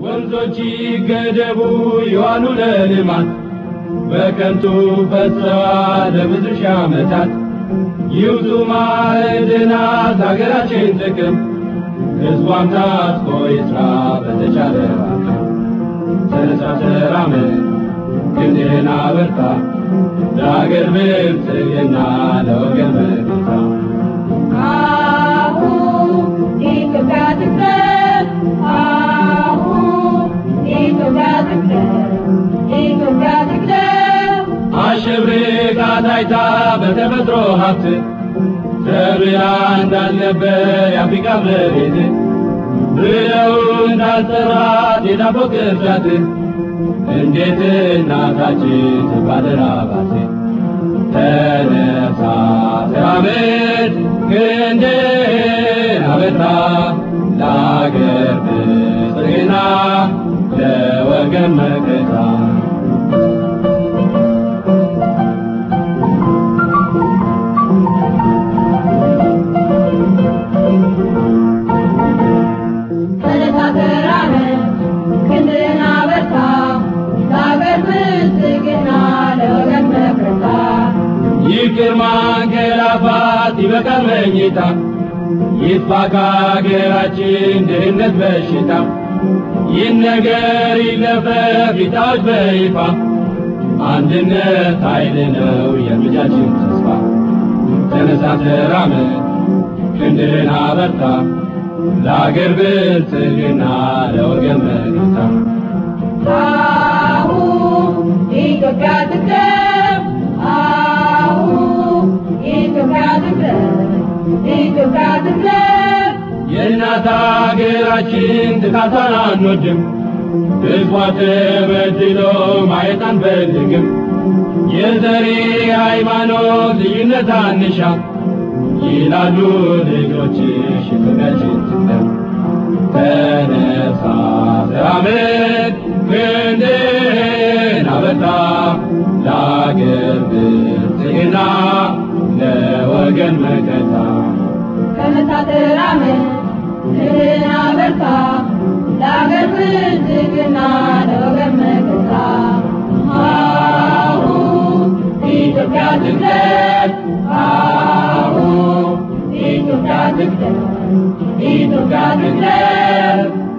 ወንዞች ይገደቡ ይዋሉ ለልማት በከንቱ ፈሰዋል ለብዙ ሺህ ዓመታት ይውጡ ማዕድናት ሀገራችን ጥቅም ሕዝቧም ታጥቆ ይስራ በተቻለ አቅም ተነሳ ተራመድ ክንድህን አበርታ ለአገር ብልጽግና ለወገን መከታ አሁን ኢትዮጵያ ትቅደም፣ አሁን ኢትዮጵያ ትቅደም፣ ኢትዮጵያ ትቅደም። አሸብርቃ ታይታ በተፈጥሮ ሀብት ተብላ እንዳልነበር የአፍሪካ መሬት ብለው እንዳልጠራት የዳቦ ቅርጫት እንዴት እናታችን ትባደራባት ተነሳ ተራመድ ክንድህን አበርታ ለአገር ብልጽግና ለወገን መከታ ተነሳ ተራመድ፣ ክንድህን አበርታ፣ ለአገር ብልጽግና ለወገን መከታ። ይቅር ማንገላፋት ይበቃል መኝታ ይጥፋ ከአገራችን ድህነት በሽታ ይህ ነገር ይለፈፍ ይታወጅ በይፋ አንድነት ኃይል ነው የልጃችን ተስፋ ተነሳ ተራመድ ክንድህን አበርታ ለአገር ብልጽግና ለወገን መከታ አሁን ኢትዮጵያ ትቅደም፣ አሁን ኢትዮጵያ ትቅደም፣ ኢትዮጵያ ትቅደም። የእናት አገራችን ጥቃቷን አንወድም፣ ሕዝቧ ተበድሎ ማየት አንፈልግም። የዘሬ ሃይማኖት ልዩነት አንሻ ይላሉ ልጆችሽ ፍቅራችን ትቅደም። ተነሳ ተራመድ ክንድህን አበርታ ለአገር ብልጽግና ለወገን መከታ ተነሳ ተራመድ፣ ክንድህን አበርታ፣ ለአገር ብልጽግና ለወገን መከታ። አሁን ኢትዮጵያ ትቅደም፣ አሁን ኢትዮጵያ ትቅደም፣ ኢትዮጵያ ትቅደም።